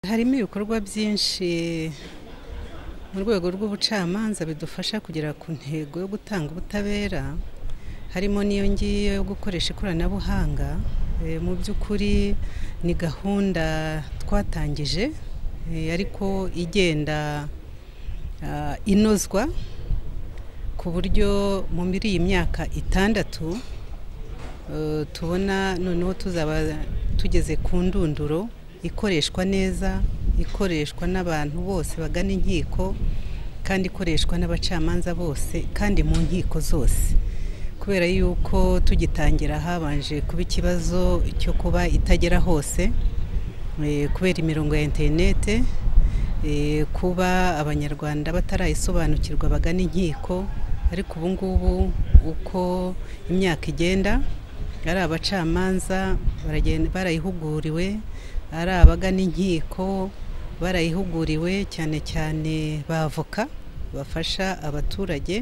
harimo ibikorwa byinshi mu rwego rw'ubucamanza bidufasha kugera ku ntego yo gutanga ubutabera harimo n'iyo ngiyo yo gukoresha ikoranabuhanga Eh, mu by'ukuri ni gahunda twatangije eh, ariko igenda ah, inozwa ku buryo muri iyi myaka itandatu eh, tubona noneho tuzaba tugeze ku ndunduro ikoreshwa neza ikoreshwa n'abantu bose bagana inkiko kandi ikoreshwa n'abacamanza bose kandi mu nkiko zose kubera yuko tugitangira habanje kuba ikibazo cyo kuba itagera hose eh, kubera imirongo ya interinete eh, kuba abanyarwanda batarayisobanukirwa bagana inkiko ariko ubu ngubu uko imyaka igenda ari abacamanza baragenda- barayihuguriwe ari abagana inkiko barayihuguriwe cyane cyane bavoka bafasha abaturage